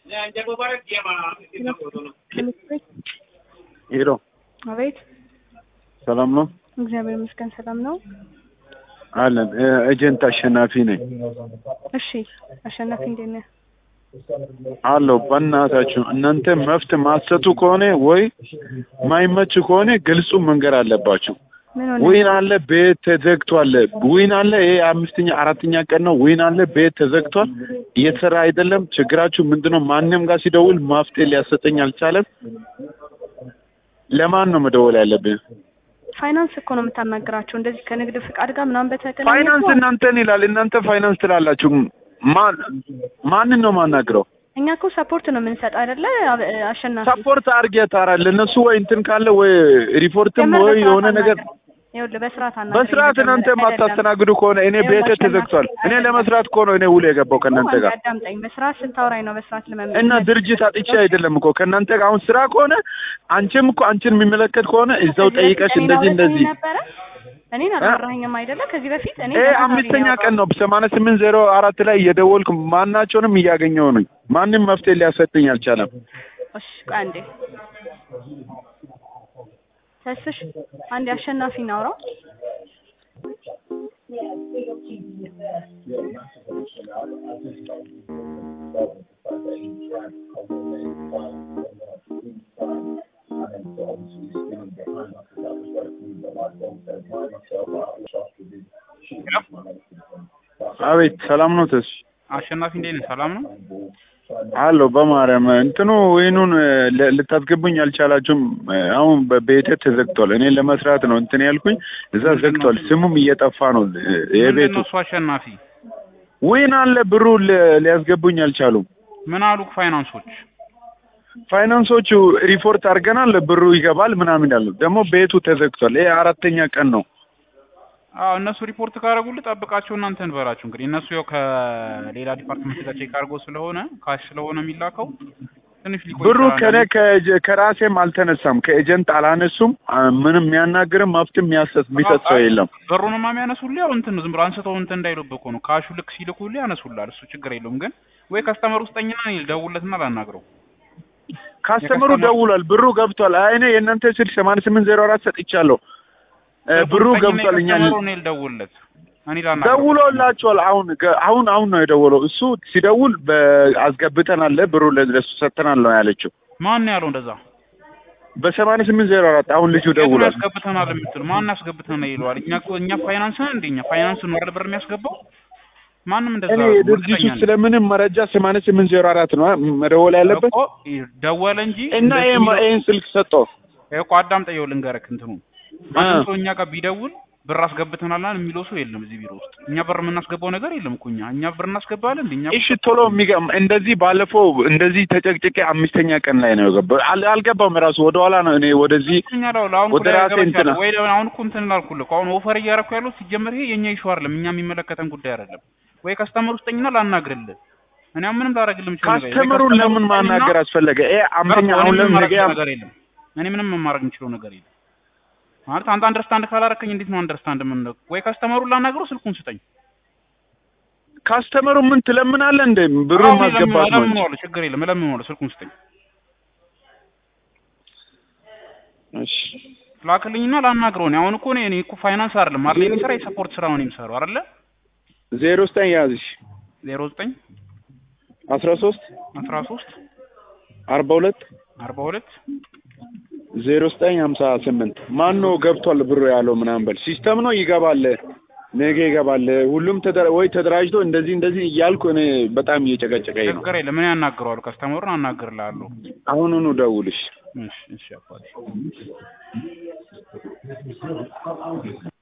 ሄሎ አቤት ሰላም ነው እግዚአብሔር ይመስገን ሰላም ነው። አለን ኤጀንት አሸናፊ ነኝ እሺ አሸናፊ እንዴት ነህ? አለው በእናታችሁ እናንተ መፍት ማሰጡ ከሆነ ወይ ማይመች ከሆነ ግልጹ መንገር አለባችሁ ምን ሆነ? ዊን አለ ቤት ተዘግቷል ዊን አለ ይሄ አምስተኛ አራተኛ ቀን ነው ዊን አለ ቤት ተዘግቷል እየተሰራ አይደለም ችግራችሁ ምንድነው ማንም ጋር ሲደውል ማፍትሄ ሊያሰጠኝ አልቻለም ለማን ነው መደወል ያለብን ፋይናንስ እኮ ነው የምታናግራቸው እንደዚህ ከንግድ ፍቃድ ጋር ምናምን በተገናኘ ፋይናንስ እኮ እናንተን ይላል እናንተ ፋይናንስ ትላላችሁ ማን ማንን ነው ማናግረው እኛ እኮ ሰፖርት ነው የምንሰጥ አይደለ አብ- አሸናፊ ሰፖርት አድርጌ ታራል እነሱ ወይ እንትን ካለ ወይ ሪፖርትም ጀመር ወይ በስርዓት የሆነ ነገር አናግረን። ይኸውልህ በስርዓት አናግረን በስርዓት መጀመሪያ እናንተ አይደለም። የማታስተናግዱ ከሆነ እኔ ይኸውልህ ቤቴ አሸናፊ ተዘግቷል እኔ አይደለም። ለመስራት እኮ ነው እኔ ውል የገባው ከእናንተ ጋር አዳምጠኝ በስርዓት ስታወራኝ ነው በስርዓት ለመመለስ እና ድርጅት አጥቼ አይደለም እኮ ከእናንተ ጋር አሁን ስራ ከሆነ አንቺም እኮ አንቺን የሚመለከት ከሆነ እዛው ከዚህ በፊት ጠይቀሽ እኔን እንደዚህ አውርተኸኝ እንደዚህ ነበረ እኔን አላወራኸኝም አይደለ ከዚህ በፊት እኔ ይሄ አምስተኛ ቀን ነው በሰማንያ ስምንት ዜሮ አራት ላይ እየደወልኩ ማናቸውንም እያገኘው ነኝ ማንም መፍትሄ ሊያሰጥኝ አልቻለም እሺ ቆይ አንዴ ተስፍሽ አንዴ አሸናፊ እናውራው አቤት ሰላም ነው ተስ አሸናፊ እንዴት ነህ? ሰላም ነው? አሎ በማርያም እንትኑ ወይኑን ለ- ልታስገቡኝ አልቻላችሁም አሁን በቤቴ ተዘግቷል እኔ ለመስራት ነው እንትን ያልኩኝ እዛ ዘግቷል ስሙም እየጠፋ ነው ምንድን የቤቱ ነው እሱ አሸናፊ? ወይን አለ ብሩ li- ሊያስገቡኝ አልቻሉም ምን አሉክ ፋይናንሶች? ፋይናንሶቹ ሪፖርት አድርገናል ብሩ ይገባል ምናምን ያሉ ደግሞ ቤቱ ተዘግቷል ይሄ አራተኛ ቀን ነው አዎ እነሱ ሪፖርት ካደረጉልህ ጠብቃቸው እናንተ እንበላችሁ። እንግዲህ እነሱ ያው ከሌላ ዲፓርትመንት ጋር ቼክ አድርጎ ስለሆነ ካሽ ስለሆነ የሚላከው ትንሽ ሊቆይ ብሩ ይችላል። ከነ ከኤጀ- ከራሴም አልተነሳም ከኤጀንት አላነሱም አ- ምንም የሚያናግርም መፍትም የሚያሰጥ የሚሰጥ ሰው የለም ብሩንማ የሚያነሱልህ ያው እንትን ነው ዝም ብሎ አንስተው እንትን እንዳይሉብህ እኮ ነው። ካሹ ልክ ሲልኩልህ ያነሱልሃል። እሱ ችግር የለውም። ግን ወይ ከስተመር ውስጠኝና እኔ ልደውልለትና ላናግረው። ካስተምሩ የከስተመር- ደውሏል ብሩ ገብቷል አይ እኔ የእናንተ ስልክ ሰማንያ ስምንት ዜሮ አራት ሰጥቻለሁ እ ብሩ ውስጠኝና ገብቷል እኛ የከስተመሩ እኔ ልደውልለት እኔ ላናግረው። ደውሎላቸዋል አሁን ገ- አሁን አሁን ነው የደወለው እሱ ሲደውል አስገብተናል ብሩ ለ- ለሱ ሰጥተናል ነው ያለችው ማን ነው ያለው እንደዛ? በሰማንያ ስምንት ዜሮ አራት አሁን ልጁ የቱን ደውሏል ያስገብተናል የምትሉ ማን ያስገብተናል ይለዋል። እኛ እኮ እኛ ፋይናንስ ነን እንዴ? እኛ ፋይናንስ ነው አይደል ብር የሚያስገባው? ማንም እንደዛ እኔ ነው፣ የድርጅቱ እርግጠኛ ነኝ። ስለምንም መረጃ ሰማንያ ስምንት ዜሮ አራት ነው መደወል ያለበት እኮ ደወለ እንጂ እና እንደዚህ ይሄ የሚለው- ይሄን ስልክ ሰጠው ይሄ እኮ አዳምጠው ልንገርህ እንትኑ ማንም ሰው እኛ ጋር ቢደውል ብር አስገብተናል የሚለው ሰው የለም እዚህ ቢሮ ውስጥ። እኛ ብር የምናስገባው ነገር የለም እኮ እኛ እኛ ብር እናስገባለን እንዴ? እኛ እሺ ቶሎ የሚገም እንደዚህ ባለፈው እንደዚህ ተጨቅጭቄ አምስተኛ ቀን ላይ ነው የገባው አል- አልገባም ራሱ ወደ ኋላ ነው እኔ ወደዚህ እኛ ላው አሁን ወደ ራሴ እንትና ወይ ደግሞ አሁን እኮ እንትን ላልኩልህ እኮ አሁን ኦፈር እያደረኩ ያለው ሲጀመር ይሄ የኛ ኢሹ አይደለም፣ እኛ የሚመለከተን ጉዳይ አይደለም። ወይ ከስተመር ውስጠኝና ላናግርልህ እኔ አሁን ምንም ላደርግልህ የምችለው ነገር የለም። ወይ ካስተምሩን ከስተመር ለምን ውስጠኝና ማናገር አስፈለገ? ይሄ አምስተኛ እኔ አሁን ምንም ለምን ማድረግ ነገ የምችለው ነገር የለም። እኔ ምንም ማድረግ የምችለው ነገር የለም። ማለት አንተ አንደርስታንድ ካላረከኝ እንዴት ነው አንደርስታንድ ምን ወይ ከስተመሩን ላናግረው ስልኩን ስጠኝ። ካስተመሩ ምን ትለምናለህ እንደ ብሩን አሁን ማስገባት ነው እንጂ። እለምነዋለሁ፣ ችግር የለም እለምነዋለሁ፣ ስልኩን ስጠኝ። እሺ ላክልኝና ላናግረው። እኔ አሁን እኮ እኔ እኔ እኮ ፋይናንስ አይደለም አይደል የሚሰራ የሰፖርት ስራ ነው የሚሰራው አይደለ? ዜሮ ዘጠኝ ያዝሽ ዜሮ ዘጠኝ አስራ ሶስት አስራ ሶስት አርባ ሁለት አርባ ሁለት ዜሮ ዘጠኝ ሀምሳ ስምንት ማን ነው ገብቷል ብሩ ያለው ምናምን በል ሲስተም ነው ይገባል ነገ ይገባል ሁሉም ተደራ ወይ ተደራጅቶ እንደዚህ እንደዚህ እያልኩ እኔ በጣም እየጨቀጨቀኝ ነው ችግር የለም እኔ አናግረዋለሁ፣ ከስተመሩን አናግርልሃለሁ። አሁኑኑ ደውልሽ እሺ እሺ አባቴ